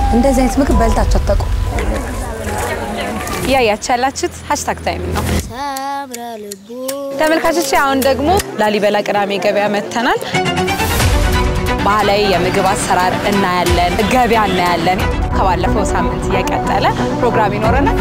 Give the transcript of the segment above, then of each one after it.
እንደዚህ አይነት ምግብ በልታችሁ አታውቁም? እያያችሁ ያላችሁት ሀሽታግ ታይም ነው። ተመልካቾች አሁን ደግሞ ላሊበላ ቅዳሜ ገበያ መጥተናል። ባህላዊ የምግብ አሰራር እናያለን፣ ገበያ እናያለን። ከባለፈው ሳምንት እየቀጠለ ፕሮግራም ይኖረናል።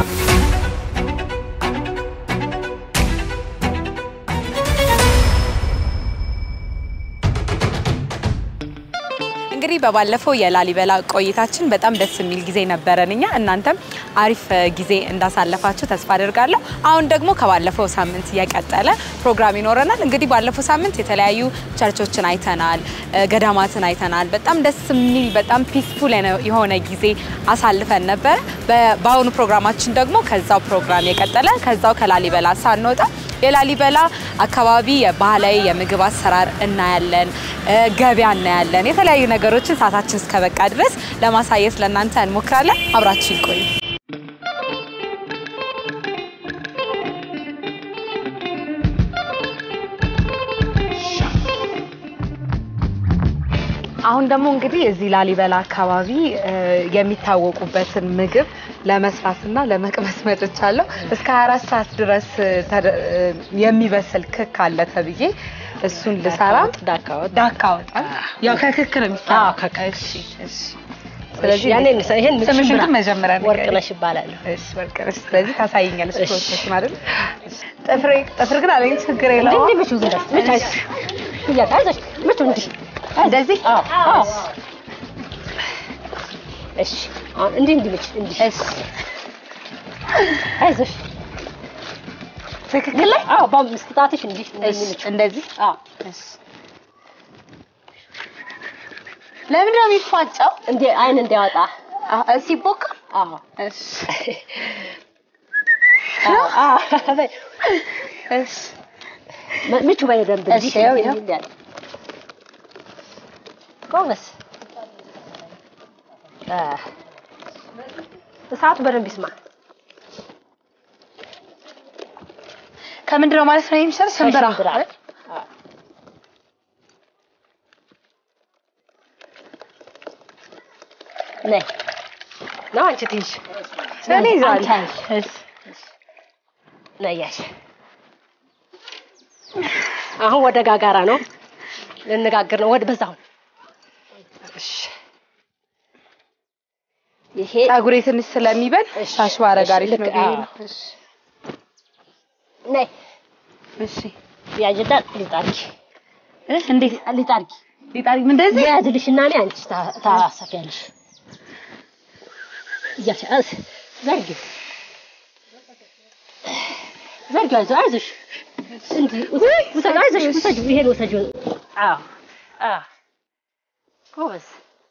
እንግዲህ በባለፈው የላሊበላ ቆይታችን በጣም ደስ የሚል ጊዜ ነበረን። እኛ እናንተም አሪፍ ጊዜ እንዳሳለፋችሁ ተስፋ አደርጋለሁ። አሁን ደግሞ ከባለፈው ሳምንት የቀጠለ ፕሮግራም ይኖረናል። እንግዲህ ባለፈው ሳምንት የተለያዩ ቸርቾችን አይተናል፣ ገዳማትን አይተናል። በጣም ደስ የሚል በጣም ፒስፉል የሆነ ጊዜ አሳልፈን ነበረ። በአሁኑ ፕሮግራማችን ደግሞ ከዛው ፕሮግራም የቀጠለ ከዛው ከላሊበላ ሳንወጣ የላሊበላ አካባቢ የባህላዊ የምግብ አሰራር እናያለን፣ ገበያ እናያለን። የተለያዩ ነገሮችን ሰዓታችን እስከበቃ ድረስ ለማሳየት ለእናንተ እንሞክራለን። አብራችሁ ይቆዩ። አሁን ደግሞ እንግዲህ እዚህ ላሊበላ አካባቢ የሚታወቁበትን ምግብ ለመስራትና ለመቅመስ መጥቻለሁ። እስከ 24 ሰዓት ድረስ የሚበስል ክክ አለ ተብዬ እሱን ልሰራ ዳካ ወጣ። ያው ከክክ ነው የሚሰራው። እሺ፣ እሺ። ስለዚህ ያኔ ይሄን ስምሽን ግን መጀመሪያ ንገሪኝ። ወርቅነሽ ይባላለሁ። እሺ፣ ወርቅነሽ። ስለዚህ ታሳይኛለሽ ፕሮሰስ ማለት ጥፍሬ ጥፍር ግን አለኝ ችግር የለውም። እንዴ ምቹ ዝንዳ ምቹ እያታዘሽ ምቹ እንዲህ እንደዚህ አዎ እሺ አሁን እንዲህ እንዲህ ምቹ እንዲህ እሺ፣ አይዞሽ ትክክል ላይ አዎ በአምስት ጣትሽ እንዲህ እንዲህ እሺ፣ ምቹ እንደዚህ አዎ እሺ። ለምንድን ነው የሚፋጨው? እንዴ አይን እንዲያወጣ አ- ሲቦካ አዎ እሺ፣ አዎ አዎ እሺ። ምቹ በደንብ እሺ፣ እንዲህ ያው እንዲህ ያው። እንዲህ ያለ ጎበዝ አ እሳቱ በደንብ ይስማ ከምንድን ነው ማለት ነው የሚሻለው? ሽምብራ ከሽምብራ። አይደል? አዎ ነይ ነው አንቺ ትይሽ እኔ ይዘዋለሁ። አንቺ ያዥ። እሺ። ነይ ያዥ። አሁን ወደ ጋጋራ ነው ልንጋግር ነው። ወደ በዛው ይሄ ፀጉሬ ትንሽ ስለሚበል እሺ፣ ሻሽ ባረግ አሪፍ ልክ፣ ነው ብዬ አዎ። ነው። እሺ፣ ነይ እሺ። ያጅዳ ሊጣርጊ እ እንዴት ሊጣርጊ ሊጣሪ እንደዚህ ያዝልሽ እና እኔ አንቺ ታ- ታሰፊያለሽ። እያልሽ ዘርጊ ዘርጊ፣ አይዞሽ አይዞሽ፣ እንዲህ ውሰጂ፣ አይዞሽ ውሰጂ፣ ይሄን ውሰጂ። አዎ አዎ፣ ጎበዝ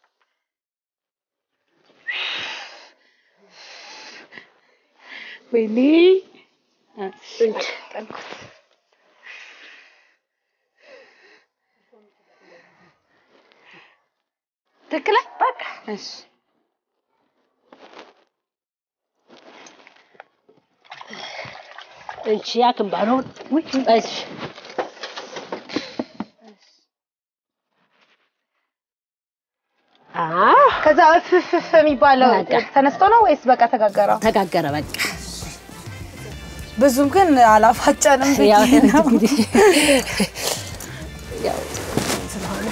ወይኔ እንጂ ትክክል በቃ እሺ እንቺ ያክም ባልሆን አይዞሽ አዎ ከዛ ፍፍፍ የሚባለው በቃ። ተነስቶ ነው ወይስ በቃ ተጋገረው? ተጋገረ በቃ ብዙም ግን አላፋጨንም ያው ብዬ ነው። እንግዲህ ያው ስለሆነ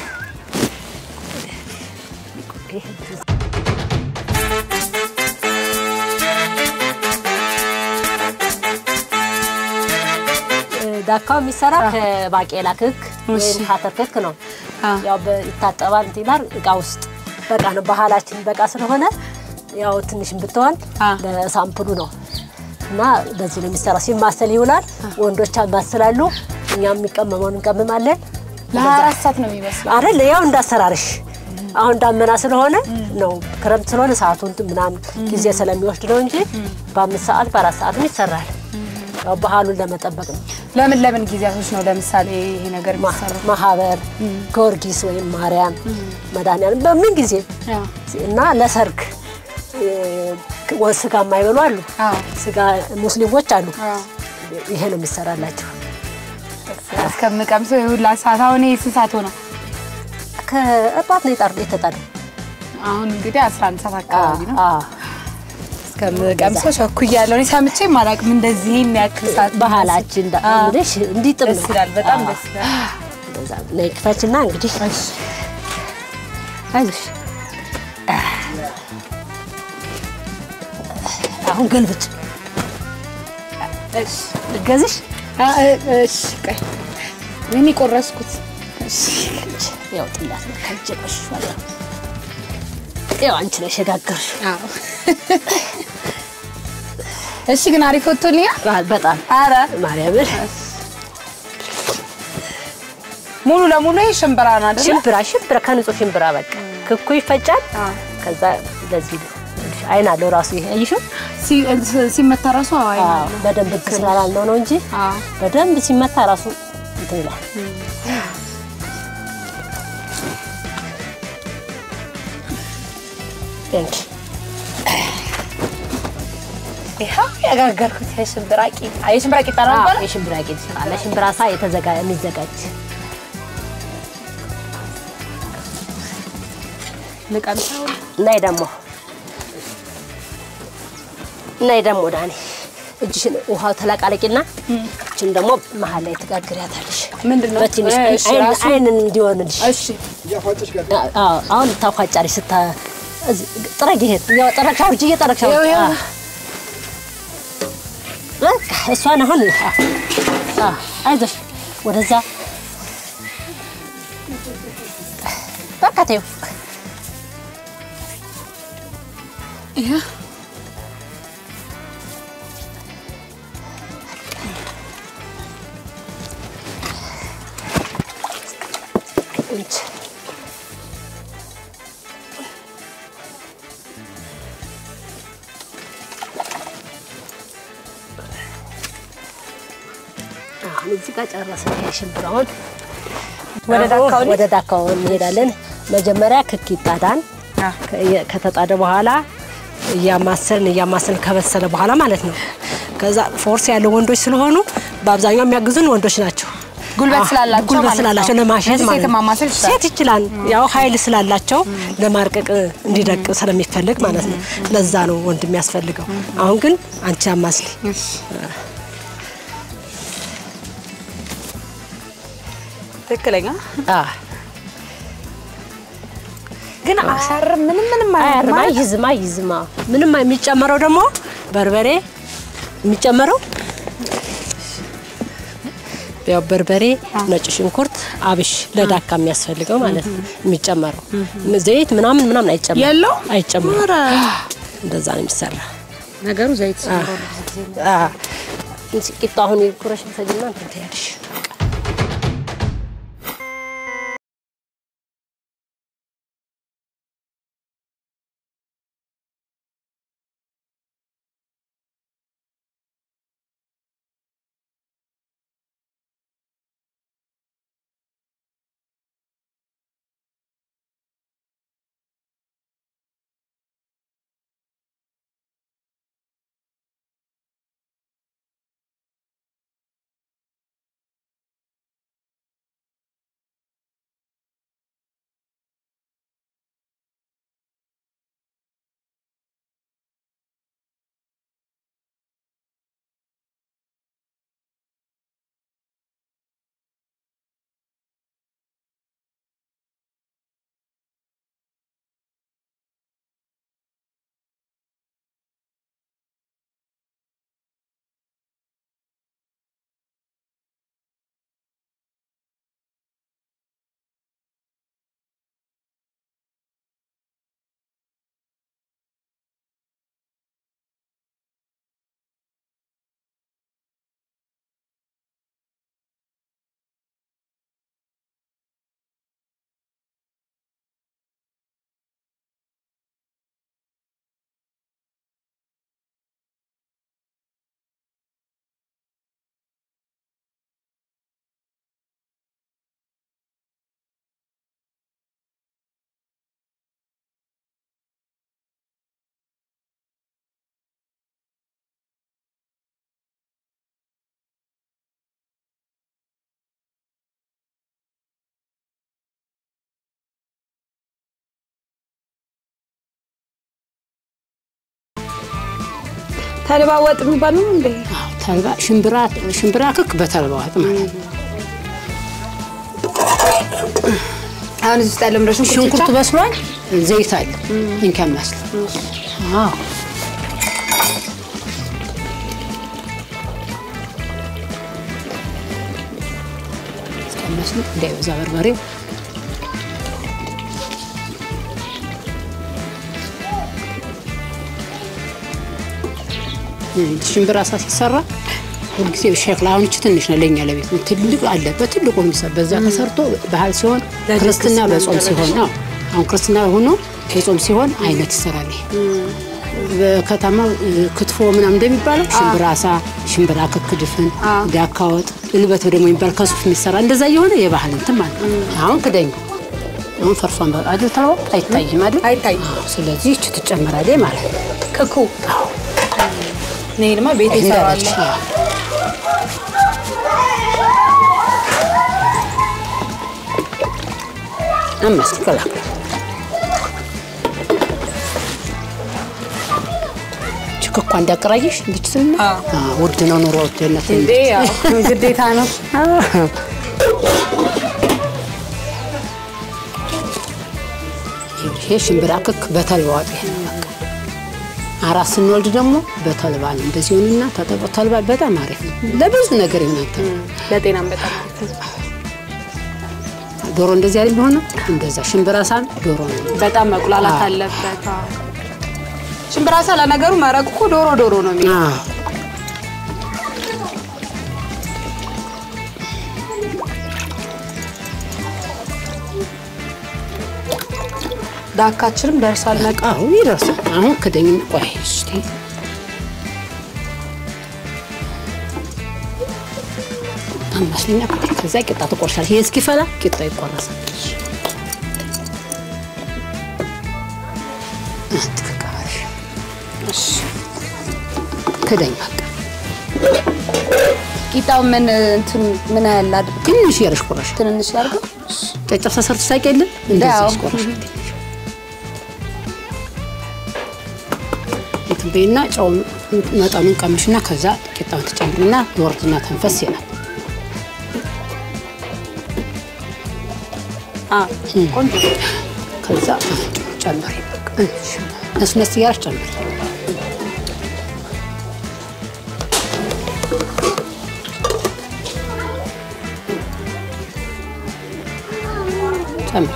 ዳካው የሚሰራ ከባቄላ ክክ ወይም ካተር ክክ ነው። አዎ። ያው በ- ይታጠባል እንትን ይላል እቃ ውስጥ በቃ ነው። ባህላችን በቃ ስለሆነ ያው ትንሽም ብትሆን አዎ። ለሳምፕሉ ነው እና በዚህ ነው የሚሰራ። ሲማሰል ይውላል። ወንዶች ያማስላሉ፣ እኛም የሚቀመመውን እንቀምማለን። ለሀያ አራት ሰዓት ነው የሚመስለው። አይደል ያው እንዳሰራርሽ አሁን ዳመና ስለሆነ ነው ክረምት ስለሆነ ሰዓቱ እንትን ምናምን ጊዜ ስለሚወስድ ነው እንጂ በአምስት ሰዓት በአራት ሰዓትም ይሰራል። ያው ባህሉን ለመጠበቅ ነው። ለምን ለምን ጊዜያቶች ነው ለምሳሌ ይሄ ነገር የሚሰራው? ማህበር ጊዮርጊስ ወይም ማርያም መድኃኒዓለም በምን ጊዜ አዎ። እና ለሰርግ እ፣ ወ- ስጋ የማይበሉ አሉ። አዎ። ስጋ ሙስሊሞች አሉ። አዎ። ይሄ ነው የሚሰራላቸው። እስከምቀምሰው የሁላ ሰዓት አሁን ይሄ ስንት ሰዓት ሆነ? ከእጧት ነው የጠር- የተጣደው አሁን እንግዲህ 11 ሰዓት አካባቢ ነው። አዎ እስከምቀምሰው ቸኩያለሁ። እኔ ሰምቼም አላውቅም እንደዚህ የሚያክል ሰዓት ባህላችን እንዳ- አዎ። እንግዲህ እንዲጥም ደስ ነው። ይላል። በጣም አዎ። ደስ ይላል። እንደዛ ነይ ክፈችና እንግዲህ አይዞሽ አሁን ገልብጭ እሺ ልገዝሽ አ- እሺ ቆይ ምን ቆረስኩት? እሺ ያው ጥላት ነው ከእጄ ቆሽሿል ያው ያው አንቺ ነሽ የጋገርሽ አዎ እሺ ግን አሪፍ ወጥቶልኛል። በጣም አረ ማርያምን ሙሉ ለሙሉ ይሄ ሽምብራ ነው አይደል? ሽምብራ ሽምብራ ከንጹህ ሽምብራ በቃ ክኩ ይፈጫል አዎ። ከዛ እንደዚህ አይን አለው ራሱ ይሄ አይሽው ሲ- ሲመታ ራሱ አዋይ አዎ በደንብ እንትን ስላላልነው ነው እንጂ አዎ በደንብ ሲመታ ራሱ እንትን ይላል። ቴንክ ይኸው ያጋገርኩት የሽምብራ ቂጣ የሽምብራ ቂጣ ነው አይደል? የሽምብራ ጌጥ አለ ሽምብራ ሳ የተዘጋ የሚዘጋጅ ልቀምሰው እናይ ደግሞ እናይ ደግሞ ዳኒ እጅሽን ውሃው ተለቃለቂና እችን ደግሞ መሀል ላይ ትጋግሪያታለሽ። ምንድን ነው? በትንሽ እሺ፣ አይን ራሱ- አይን እንዲሆንልሽ እሺ አዎ፣ አሁን ታኳጫለሽ። ስታ እዚህ ጥረጊ ይሄን ያው ጠረግሻው እጅ እየጠረግሻው ይኸው፣ ይኸው። አዎ። በቃ እሷን አሁን አዎ፣ አዎ፣ አይዞሽ ወደዛ በቃ ተይው። ይኸው እንቺ አሁን እዚህ ጋር ጨረስን። ይሄ ሽምብራውን ወደ ዳካው አሁን ወደ ዳካው እንሄዳለን። መጀመሪያ ክክ ይጣዳል። አ። ከ- ከተጣደ በኋላ እያማሰልን እያማሰልን ከበሰለ በኋላ ማለት ነው። ከዛ ፎርስ ያለው ወንዶች ስለሆኑ በአብዛኛው የሚያግዙን ወንዶች ናቸው። ጉልበት አዎ፣ ስላላቸው ጉልበት ማለት ነው። ስላላቸው ለማሸት እንጂ ማለት ሴት ነው። ማማሰል ይችላል። ሴት ይችላል። ያው ኃይል ስላላቸው ለማርቀቅ እንዲደቅ ስለሚፈልግ ማለት ነው። ለዛ ነው ወንድ የሚያስፈልገው። አሁን ግን አንቺ አማስሊ እሺ ትክክለኛ አዎ ግን አሻርም ምንም ምንም አያርማ ማለት ይዝማ ይዝማ ምንም የሚጨመረው ደግሞ በርበሬ የሚጨመረው ያው በርበሬ፣ ነጭ ሽንኩርት፣ አብሽ ለዳካ የሚያስፈልገው ማለት ነው የሚጨመረው። ዘይት ምናምን ምናምን አይጨመርም የለው? አይጨመርም። ኧረ። እንደዛ ነው የሚሰራ። ነገሩ ዘይት ሲኖረው ነው ብዙ ጊዜ አዎ ቂጣ አሁን የቁረሽ ሰጅና እንትን ትያለሽ ተልባ ወጥ የሚባል ነው እንዴ? አዎ፣ ተልባ ሽምብራ ሽምብራ ክክ በተልባ ወጥ ማለት ነው። አሁን እዚህ ውስጥ ያለው ምንድን ነው? ሽንኩርት ሽንኩርት ብቻ? በስሏል፣ ዘይት አለ እንከን መስል አዎ እስከመስል እንዳይበዛ በርበሬው ሽምብራ ሳ ሲሰራ ሁልጊዜ ሸክላ አሁን እቺ ትንሽ ነው ለኛ ለቤት ነው። ትልቅ አለ በትልቁ የሚሰራ በዛ ተሰርቶ ባህል ሲሆን ክርስትና በጾም ሲሆን ነው። አሁን ክርስትና ሆኖ የጾም ሲሆን አይነት ይሰራል። ይሄ በከተማ ክትፎ ምናምን እንደሚባለው ሽምብራ ሳ፣ ሽምብራ ክክ ድፍን፣ ዳካ ወጥ፣ እልበት ደግሞ የሚባል ከሱፍ የሚሰራ እንደዛ እየሆነ የባህል እንትን ማለት ነው። አሁን ክደኝ አሁን ፈርሷን አይደል ታው አይታይም አይደል? አይታይም። አዎ፣ ስለዚህ እቺ ትጨመራለች ማለት ነው። ክኩ እኔ ድማ ቤት እንዳለች ይሰራል። አዎ። አምስት ቀላቅል ችክኳ እንዳቀራየሽ እንድችል አዎ። ውድ ነው ኑሮ ውድነት እንዴ ያው ግዴታ ነው። ይሄ ሽምብራ ክክ በተልባ ወጥ ይሄ ነው በቃ። አራት ስንወልድ ደግሞ በተልባ ነው እንደዚህ ሆንና ተጠቆ ተልባ በጣም አሪፍ ነው ለብዙ ነገር ይሆናል። ለጤናም በጣም አሪፍ ነው። ዶሮ እንደዚህ አይደል ሆነ እንደዛ ሽምብራ ሳን ዶሮ ነው በጣም መቁላላት አዎ። አለበት። አዎ። ሽምብራ ሳ ለነገሩ መረቁ እኮ ዶሮ ዶሮ ነው የሚለው። አዎ ዳካችንም ደርሷል። ነቃ አሁን ይደርሳል። አሁን ክደኝ ቆይ እስቲ አማስለኛ ከዛ ቂጣ ትቆርሻለሽ። ይሄ እስኪፈላ ቂጣ ይቆረሳል። ትክካሽ ክደኝ በቃ ቂጣው ምን እንትን ምን ያህል አድርግ ትንሽ እያለሽ ቆረሽ ትንንሽ ላድርገው? ጨጨብሳ ሰርተሽ ታውቂ የለ አዎ። እንደዚህ ቆረሽ እንትን በይና ጨው መጠኑን ቀምሽና ከዛ ቂጣውን ትጨምሪና ይወርድና ተንፈስ ይላል። አዎ ቆንጆ ከዛ ጨምሪ ነስ ነስ እያለሽ ጨምሪ። ጨምሪ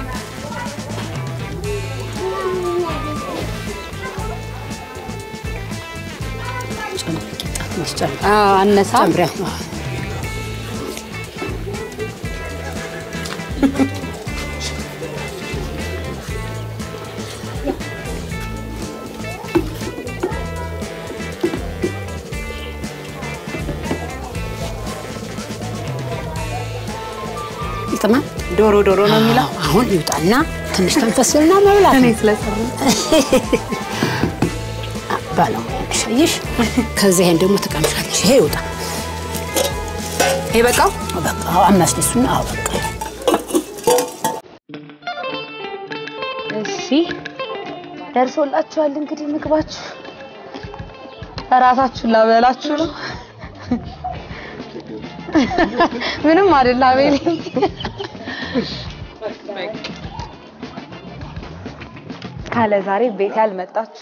ጨምሪ ቂጣ ትንሽ ጨምሪ አዎ አነሳ ጨምሪ አዎ። ይጥማል። ዶሮ ዶሮ ነው የሚለው። አዎ፣ አሁን ይውጣና ትንሽ ተንፈስልና መብላት እኔ ነው። ስለሰራ ባለሙያ ነሽ አየሽ። ከዚህ ይሄን ደግሞ ትቀምሻለሽ። ይሄ ይውጣ ይሄ በቃው። በቃ አማስልሱና አዎ በቃ እሺ ደርሶላችኋል። እንግዲህ ምግባችሁ እራሳችሁን ላበላችሁ ነው። ምንም አይደል አቤል። ካለ ዛሬ ቤት ያልመጣችሁ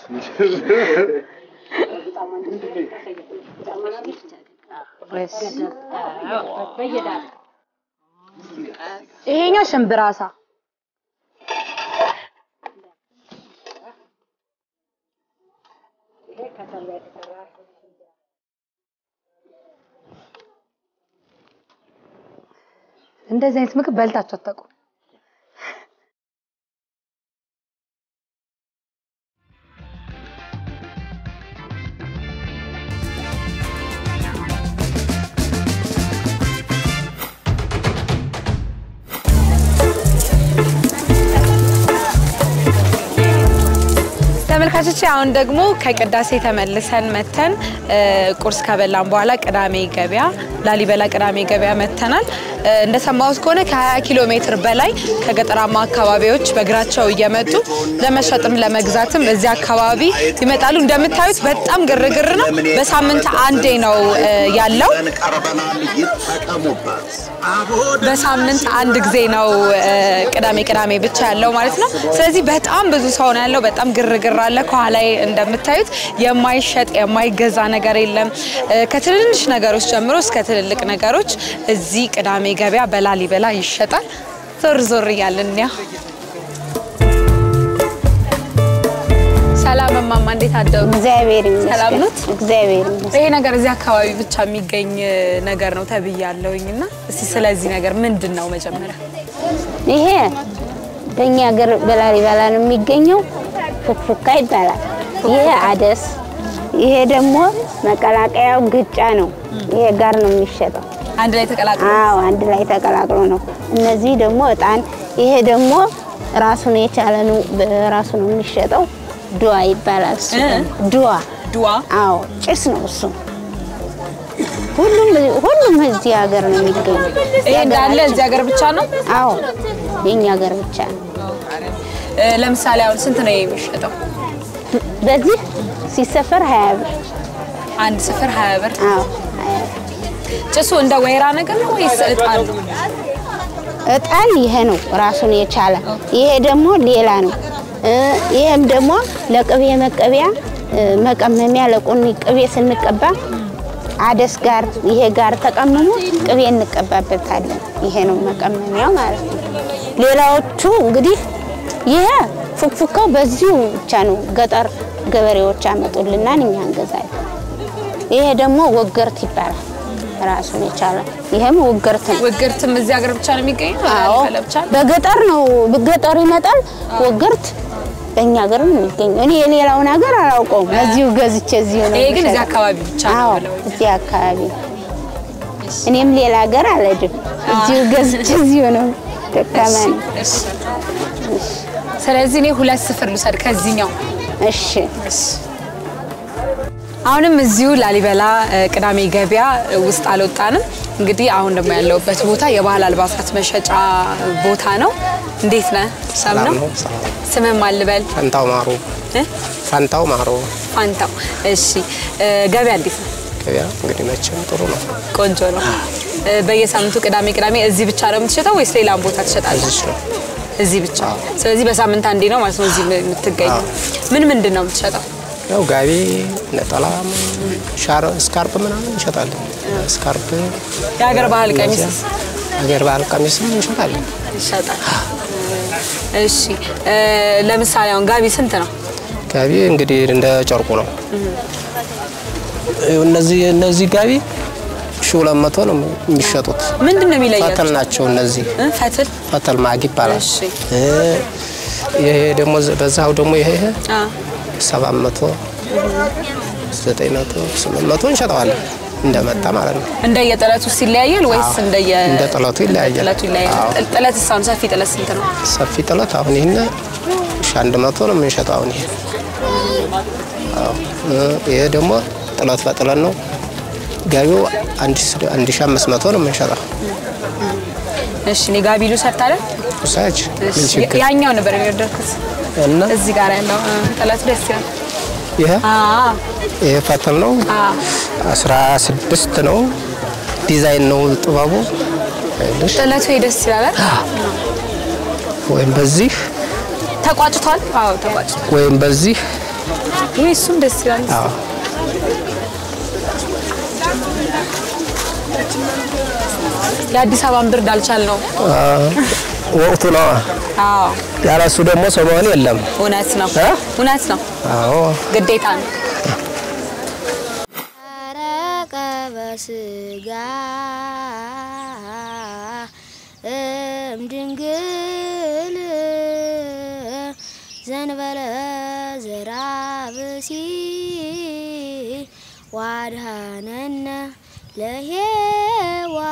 ይሄኛው ሽምብራሳ እንደዚህ አይነት ምግብ በልታችሁ አታውቁም። ተመልካቾች አሁን ደግሞ ከቅዳሴ ተመልሰን መተን እ፣ ቁርስ ከበላን በኋላ ቅዳሜ ገበያ ላሊበላ ቅዳሜ ገበያ መተናል። እ፣ እንደሰማሁት ከሆነ ከ20 ኪሎ ሜትር በላይ ከገጠራማ አካባቢዎች በእግራቸው እየመጡ ለመሸጥም ለመግዛትም እዚህ አካባቢ ይመጣሉ። እንደምታዩት በጣም ግርግር ነው። በሳምንት አንዴ ነው እ፣ ያለው። ቀርበናል፣ ይጠቀሙበት። በሳምንት አንድ ጊዜ ነው እ፣ ቅዳሜ ቅዳሜ ብቻ ያለው ማለት ነው። ስለዚህ በጣም ብዙ ሰው ነው ያለው። በጣም ግርግር አለ። ከኋላ እንደምታዩት የማይሸጥ የማይገዛ ነገር የለም። እ፣ ከትንንሽ ነገሮች ጀምሮ እስከ ትልልቅ ነገሮች እዚህ ቅዳሜ ገበያ በላሊበላ ይሸጣል። ዞር ዞር እያልን እንያ ሰላም እማማ፣ እንዴት አደሩ? እግዚአብሔር ይመስገን። ሰላም ኖት? እግዚአብሔር ይመስገን። ይሄ ነገር እዚህ አካባቢ ብቻ የሚገኝ ነገር ነው ተብያለሁኝ እና እስቲ ስለዚህ ነገር ምንድን ነው መጀመሪያ ይሄ በእኛ ሀገር በላሊበላ ነው የሚገኘው። ፉክፉካ ይባላል። ይሄ አደስ፣ ይሄ ደግሞ መቀላቀያው ግጫ ነው። ይሄ ጋር ነው የሚሸጠው። አንድ ላይ ተቀላቅሎ አዎ አንድ ላይ ተቀላቅሎ ነው። እነዚህ ደግሞ እጣን፣ ይሄ ደግሞ ራሱን የቻለ ነው። በራሱ ነው የሚሸጠው። ዱዋ ይባላል። እሱ እ? ዱዋ ድዋ አዎ ጭስ ነው እሱ። ሁሉም ሁሉም እዚህ ሀገር ነው የሚገኙ። ይሄ እንዳለ እዚህ ሀገር ብቻ ነው። አዎ የኛ ሀገር ብቻ ነው። እ፣ ለምሳሌ አሁን ስንት ነው የሚሸጠው? በዚህ ሲሰፈር ሀያ ብር። አንድ ስፍር ሀያ ብር። አዎ ሀያ ብር። ጭሱ እንደ ወይራ ነገር ነው ወይስ እጣን ነው? እጣን ይሄ ነው ራሱን የቻለ። ይሄ ደግሞ ሌላ ነው። እ፣ ይሄም ደግሞ ለቅቤ መቀቢያ እ፣ መቀመሚያ ለቁኒ ቅቤ ስንቀባ አደስ ጋር ይሄ ጋር ተቀምሞ ቅቤ እንቀባበታለን። ይሄ ነው መቀመሚያው ማለት ነው። ሌላዎቹ እንግዲህ ይሄ ፉክፉካው በዚሁ ብቻ ነው። ገጠር ገበሬዎች ያመጡልናል፣ እኛ እንገዛለን። ይሄ ደግሞ ወገርት ይባላል ራሱን የቻለ ይሄም ወገርት ነው። ውግርትም እዚህ ሀገር ብቻ ነው የሚገኘው? አዎ ላሊበላ ብቻ ነው? በገጠር ነው በገጠር ይመጣል። ወገርት በእኛ ሀገር ነው የሚገኘው። እኔ የሌላውን ሀገር አላውቀውም። እዚሁ ገዝቼ እዚሁ ነው ይሄ ግን እዚህ የምሸጠው። አካባቢ ብቻ ነው አዎ ብለው እዚህ አካባቢ ነው። እኔም ሌላ ሀገር አልሄድም። እዚሁ ገዝቼ እዚሁ ነው ደከመን። ስለዚህ እኔ ሁለት ስፍር ልውሰድ ከዚህኛው እሺ አሁንም እዚሁ ላሊበላ እ፣ ቅዳሜ ገበያ እ፣ ውስጥ አልወጣንም። እንግዲህ አሁን ደግሞ ያለሁበት ቦታ የባህል አልባሳት መሸጫ ቦታ ነው። እንዴት ነህ? ሰላም ነው? ነው። ሰላም። ስምህም አልበል ፈንታው ማሩ እ? ፈንታው ማሩ ፋንታው። እሺ እ፣ ገበያ እንዴት ነው? ገበያ እንግዲህ መቼም ጥሩ ነው። ቆንጆ ነው። እ፣ በየሳምንቱ ቅዳሜ ቅዳሜ እዚህ ብቻ ነው የምትሸጠው ወይስ ሌላም ቦታ ትሸጣለች? እዚች ነው እዚህ ብቻ። ስለዚህ በሳምንት አንዴ ነው ማለት ነው እዚህ የምትገኘው። ምን ምንድን ነው የምትሸጠው? ያው ጋቢ፣ ነጠላ፣ ሻር፣ ስካርፕ ምናምን እንሸጣለን። ስካርፕ፣ የሀገር ባህል ቀሚስ ሀገር ባህል ቀሚስም እንሸጣለን። ይሸጣል። እሺ እ፣ ለምሳሌ አሁን ጋቢ ስንት ነው? ጋቢ እንግዲህ እንደ ጨርቁ ነው። ይኸው እነዚህ እነዚህ ጋቢ ሺ ሁለት መቶ ነው የሚሸጡት። ምንድን ነው የሚለያቸው? ፈተል ናቸው እነዚህ እ፣ ፈትል ፈተል ማግ ይባላል። እሺ። እ፣ ይሄ ደግሞ በዛው ደግሞ ይሄ ይሄ አ፣ ሰባት መቶ ዘጠኝ መቶ ስምንት መቶ እንሸጠዋለን እንደመጣ ማለት ነው። እንደየጥለቱ ይለያያል ወይስ አዎ፣ እንደየ እንደ ጥለቱ ይለያያል። ጥለቱ ይለያያል? አዎ። ጥል- ጥለት ሳሁን ሰፊ ጥለት ስንት ነው? ሰፊ ጥለት አሁን ይህን ሺ አንድ መቶ ነው የምንሸጠው። አሁን ይሄ አዎ። እ፣ ይሄ ደግሞ ጥለት በጥለት ነው። ጋቢው አንድ ሺ- አንድ ሺ አምስት መቶ ነው የምንሸጠው። እሺ እኔ ጋቢ ልውሰድ ታዲያ? ውሳች ምን እሺ፣ ችግር ያኛው ነበር የወደድኩት እና እዚህ ጋር ያለው እ፣ ጥለቱ ደስ ይላል። ይሄ አ፣ ይሄ ፈተል ነው አ፣ አስራ ስድስት ነው። ዲዛይን ነው ጥበቡ አይልሽ? ጥለቱ ይሄ ደስ ይላል። ወይም በዚህ ተቋጭቷል? አዎ ተቋጭቷል። ወይም በዚህ ይሄ እሱም ደስ ይላል። አዎ የአዲስ አበባን ብርድ አልቻል ነው። ወቅቱ ነው። አዎ ያለሱ ደግሞ ሰው መሆን የለም። እውነት ነው፣ እ? እውነት ነው፣ አዎ ግዴታ ነው። አረቀ በስጋ እምድንግል ዘንበለ ዘራብሲ ዋድሃነነ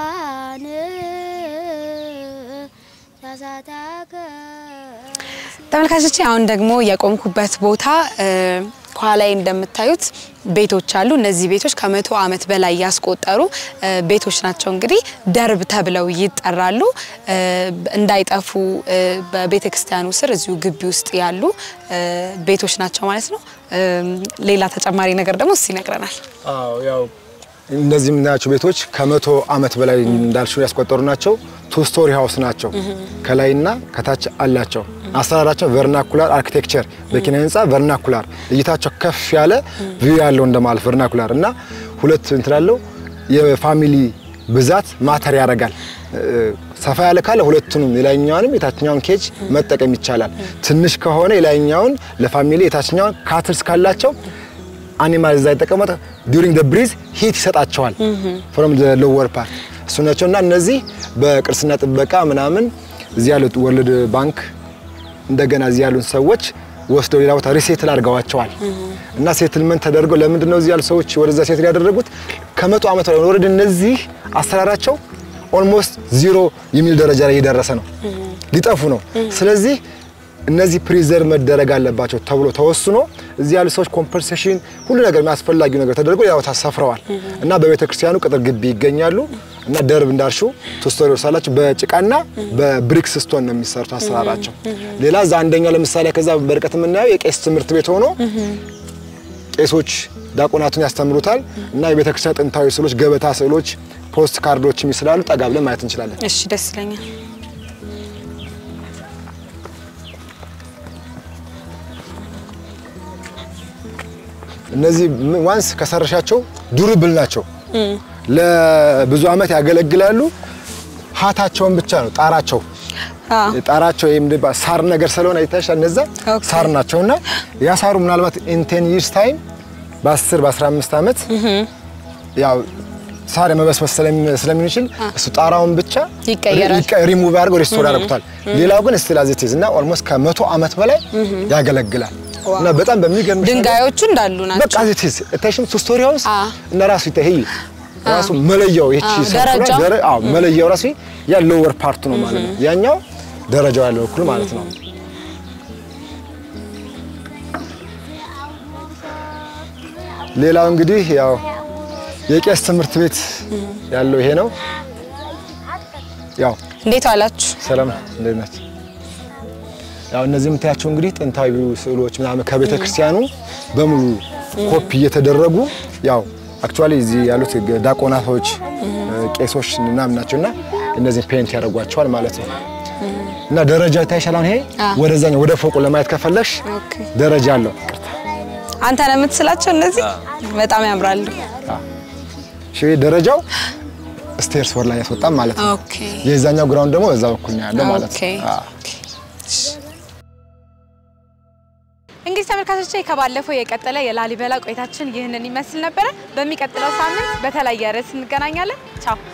ለሄዋን ሳሳታከ ተመልካቾቼ አሁን ደግሞ የቆምኩበት ቦታ እ፣ ከኋላዬ እንደምታዩት ቤቶች አሉ። እነዚህ ቤቶች ከመቶ ዓመት በላይ ያስቆጠሩ እ፣ ቤቶች ናቸው። እንግዲህ ደርብ ተብለው ይጠራሉ። እ፣ እንዳይጠፉ እ፣ በቤተ ክርስቲያኑ ስር እዚሁ ግቢ ውስጥ ያሉ እ፣ ቤቶች ናቸው ማለት ነው። እ፣ ሌላ ተጨማሪ ነገር ደግሞ እሱ ይነግረናል። አዎ ያው እነዚህ የምናያቸው ቤቶች ከመቶ ዓመት በላይ እንዳልሽው ያስቆጠሩ ናቸው። ቱ ስቶሪ ሃውስ ናቸው። ከላይና ከታች አላቸው። አሰራራቸው ቨርናኩላር አርኪቴክቸር በኪነ ህንፃ ቨርናኩላር እይታቸው ከፍ ያለ ቪው ያለው እንደማለት ቨርናኩላር እና ሁለት እንትላለው የፋሚሊ ብዛት ማተር ያደርጋል። ሰፋ ያለ ካለ ሁለቱንም የላይኛውንም የታችኛውን ኬጅ መጠቀም ይቻላል። ትንሽ ከሆነ የላይኛውን ለፋሚሊ የታችኛውን ካትልስ ካላቸው አኒማል እዛ የተቀመጠ ዲዩሪንግ ብሪዝ ሂት ይሰጣቸዋል ፍሮም ሎወር ፓርት እሱ ናቸው እና እነዚህ በቅርስና ጥበቃ ምናምን እዚህ ያሉት ወርልድ ባንክ እንደገና እዚህ ያሉት ሰዎች ወስደው ሌላ ቦታ ሪሴትል አድርገዋቸዋል እና ሴትልመንት ተደርገው ለምንድን ነው እዚህ ያሉ ሰዎች ወደዛ ሴትል ያደረጉት ከመቶ ዓመት በላይ ወረድ እነዚህ አሰራራቸው ኦልሞስት ዚሮ የሚል ደረጃ ላይ የደረሰ ነው ሊጠፉ ነው ስለዚህ እነዚህ ፕሪዘርቭ መደረግ አለባቸው ተብሎ ተወስኖ እዚህ ያሉ ሰዎች ኮምፐንሴሽን ሁሉ ነገር የሚያስፈላጊው ነገር ተደርጎ ያው ታሰፍረዋል እና በቤተ ክርስቲያኑ ቅጥር ግቢ ይገኛሉ እና ደርብ እንዳልሹ ቱስቶሪ ወርሳላቸው በጭቃና በብሪክስ ስቶን ነው የሚሰሩት አሰራራቸው። ሌላ እዛ አንደኛው ለምሳሌ ከዛ በርቀት የምናየው የቄስ ትምህርት ቤት ሆኖ ቄሶች ዲያቆናቱን ያስተምሩታል እና የቤተ ክርስቲያን ጥንታዊ ስዕሎች፣ ገበታ ስዕሎች፣ ፖስት ካርዶችም ይስላሉ። ጠጋ ብለን ማየት እንችላለን። እሺ፣ ደስ ይለኛል። እነዚህ ዋንስ ከሰረሻቸው ዱርብል ናቸው። ለብዙ ዓመት ያገለግላሉ። ሀታቸውን ብቻ ነው ጣራቸው ጣራቸው ይሄም ሳር ነገር ስለሆነ አይታሻል። እነዛ ኦኬ። ሳር ናቸውና ያ ሳሩ ምናልባት ኢን ቴን ይርስ ታይም በ10 በ15 ዓመት ያው ሳር የመበስበስ ስለሚ- ስለሚችል እሱ ጣራውን ብቻ ይቀየራል። ሪሙቭ አድርገው ሪስቶር ያደርጉታል። ሌላው ግን ስቲል አዝ ኢት ኢዝ እና ኦልሞስት ከመቶ ዓመት በላይ ያገለግላል እና በጣም በሚገርም ድንጋዮቹ እንዳሉ በቃ ናቸው። አዝ ኢት ኢዝ እታሽም ቱ ስቶሪ ሃውስ አ። እና ራሱ ይታይ ይሄ ራሱ መለያው ይቺ አ፣ ሰርኩላር ደረጃው? ደረ አዎ መለያው ራሱ ያ ሎወር ፓርት ነው ማለት ነው። ያኛው ደረጃው ያለው እኩል ማለት ነው። ሌላው እንግዲህ ያው የቄስ ትምህርት ቤት ያለው ይሄ ነው። ያው እንዴት ዋላችሁ? ሰላም እንዴት ናችሁ? ያው እነዚህ የምታያቸው እንግዲህ ጥንታዊ ስዕሎች ምናምን ከቤተ ክርስቲያኑ በሙሉ ኮፒ እየተደረጉ ያው አክቹአሊ እዚህ ያሉት ዲያቆናቶች ቄሶች ምናምን ናቸውና እነዚህ ፔንት ያደርጓቸዋል ማለት ነው። እና ደረጃ ይታይሻል። አሁን ይሄ ወደዛኛው ወደ ፎቁ ለማየት ከፈለሽ ኦኬ። ደረጃ አለው። አንተ ነው የምትስላቸው እነዚህ? በጣም ያምራሉ። እሺ ደረጃው ስቴርስ ወር ላይ ያስወጣም ማለት ነው። ኦኬ የዛኛው ግራውንድ ደግሞ እዛ በኩል ነው ያለው ማለት ኦኬ። ነው። አዎ። እንግዲህ ተመልካቾቼ ከባለፈው የቀጠለ የላሊበላ ቆይታችን ይህንን ይመስል ነበረ። በሚቀጥለው ሳምንት በተለያየ ርዕስ እንገናኛለን። ቻው